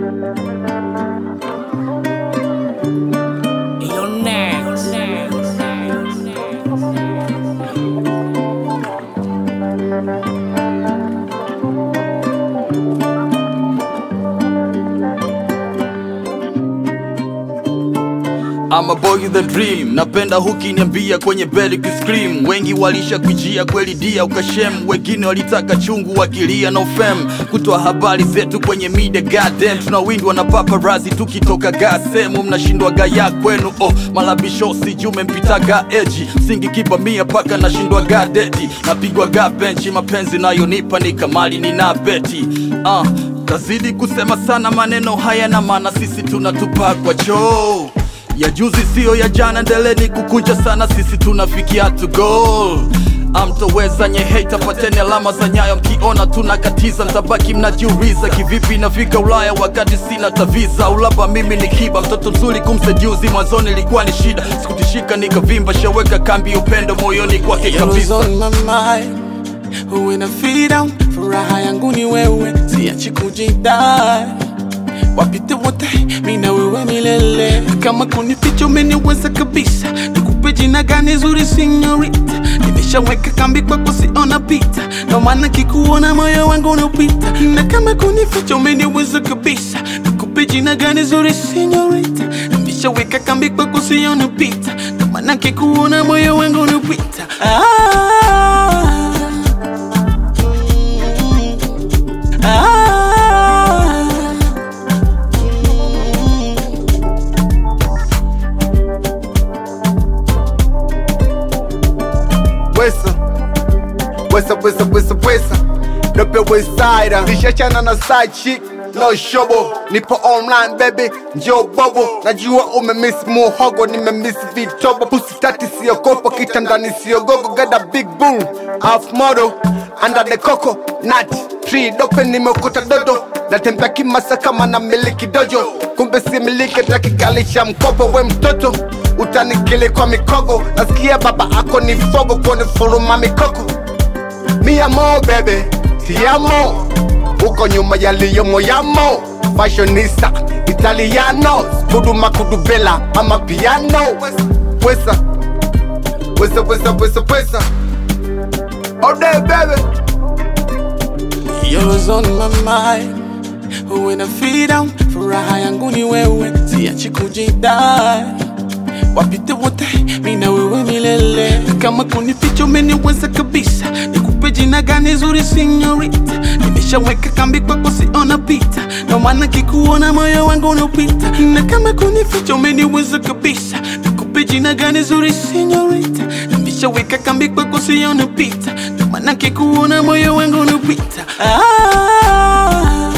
You're next. I'm a boy with a dream, napenda hukiniambia kwenye bed ukiscream. Wengi walisha kujia kweli dia ukashem, wengine walitaka chungu wakilia no fam. Kutoa habari zetu kwenye media goddamn, tunawindwa na paparazzi tukitoka ga sehemu, mnashindwa gaya kwenu oh, malabisho sijume mpitaga eji singi kipa mia paka nashindwa ga dedi, napigwa ga benchi, mapenzi nayonipa ni kamali nina beti uh, tazidi kusema sana maneno haya na maana sisi tunatupa kwa choo ya juzi siyo ya jana, ndeleni kukunja sana, sisi tunafikia to goal. Amtoweza nye hate, pateni alama za nyayo, mkiona tunakatiza, mtabaki mnajiuliza kivipi nafika Ulaya wakati sina taviza. Ulaba mimi ni kiba, mtoto mzuri kumseduzi, mwanzoni ilikuwa ni shida, sikutishika nikavimba, shaweka kambi upendo moyoni kwake Yellow's kabisa. on my mind When I feel down Furaha yangu ni wewe Siachi kujidai Wapite wote mi na wewe milele Kama kunificha umeniweza kabisa Nikupe jina gani zuri sinyorita Nimeshaweka kambi kwako siona pita Ndo maana kikuona moyo wangu unapita Na kama kunificha umeniweza kabisa Nikupe jina gani zuri sinyorita Nimeshaweka kambi kwako siona pita Ndo maana kikuona moyo wangu unapita ah, ah, Wesa Wesa wesa wesa wesa Dope westside Nishachana na side chick No shobo Nipo online baby Njoo bobo Najua umemiss muhogo Nimemiss vitobo Pussy tati siogopa Kitandani siogogo Got a big boom Half model Under the coco Nut Tree dope nimekuta dodo Natembea kimasa kama na miliki dojo Kumbe si miliki takigali cha mkopo We mtoto utanikili kwa mikogo Nasikia baba ako ni fogo Kone furuma mikoko Mi amo bebe Ti amo Uko nyuma yaliyomo yamo Fashionista Italiano Kuduma kudubela Ama piano Wesa Wesa wesa wesa wesa All day baby Yellow's on my mind When I feel down Furaha yangu ni wewe Siachi kujidai Wapite wote mi na wewe milele Kama kunificha umeniweza kabisa Nikupe jina gani zuri sinyorita Nimeshaweka kambi kwako siona pita Ndo maana kikuona moyo wangu unapita Na kama kunificha umeniweza kabisa Nikupe jina gani zuri sinyorita Nimeshaweka kambi kwako siona pita Ndo maana kikuona moyo wangu unapita ah,